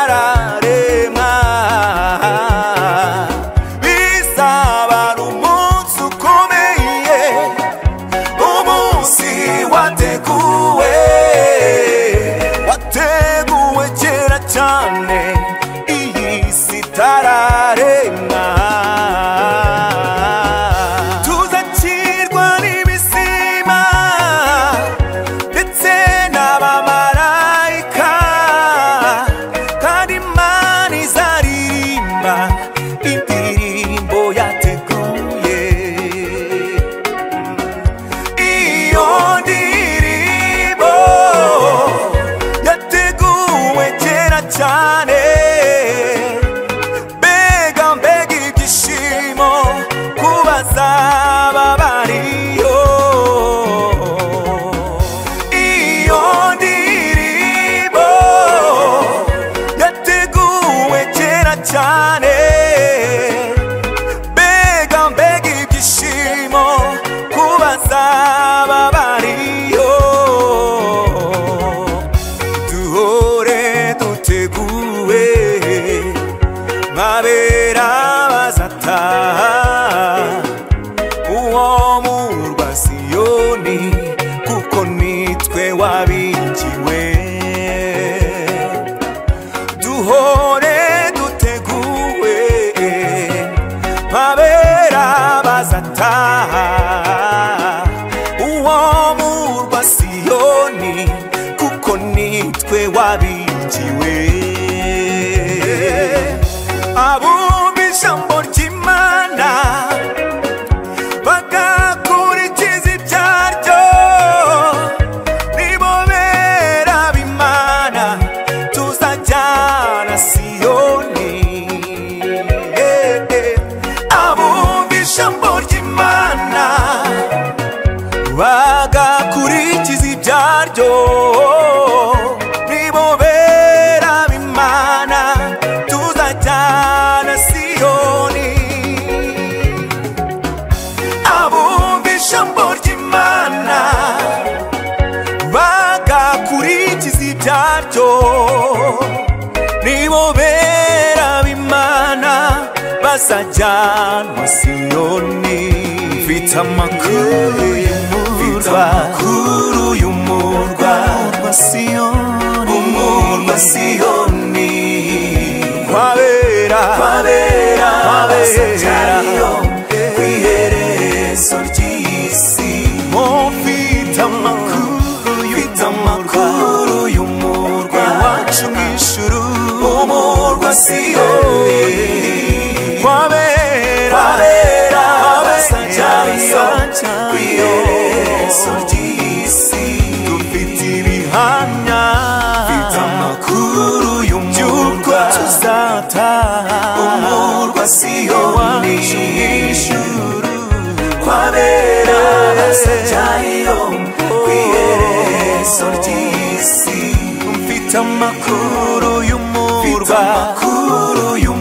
bitararema bizaba ari umunsi ukomeye umunsi wateguwe wateguwe kera cyane iyi si itararemwa tuzakirwa n'ibisima ndetse n'abamarayika kandi imana izaririmba indirimbo yateguye iyo ndirimbo yateguwe kera cyane mbega mbega ibyishimo kubazaba bariyo iyo ndirimbo yateguwe kera cyane mbega mbega ibyishimo kubazaba bariyo duhore duteguwe mabera bazataha uwo murwa siyoni kuko nitwe wabigiwe duhore duteguwe babera bazataha uwo murwa siyoni kuko nitwe wabigiwe abumva ijambo ry'imana bagakurikiza ibyaryo nibo bera b'imana tuzajyana siyoni Eh, eh. abumva ijambo ry'imana bagakurikiza ibyaryo nibo bera b'imana tuzajyana siyoni abumva ijambo ry'imana bagakurikiza ibyaryo nibo bera b'imana bazajyanwa siyoni mfite amakuru y'umurwa amakuru y'umurwa wa siyoni umurwa siyoni wabera wabera wabera iherezo ry'isi mu mfite amakuru mfite amakuru y'umurwa wacu mu ijuru umurwa siyoni wabera wabera abasajyayo ku iherezo ry'isi dufite ibihamya mfite amakuru y'umurwa tuzataha umurwa siyoni ijuru kwabera abasajyayo ku iherezo ry'isi mfite amakuru y'umurwa mfite amakuru y'umurwa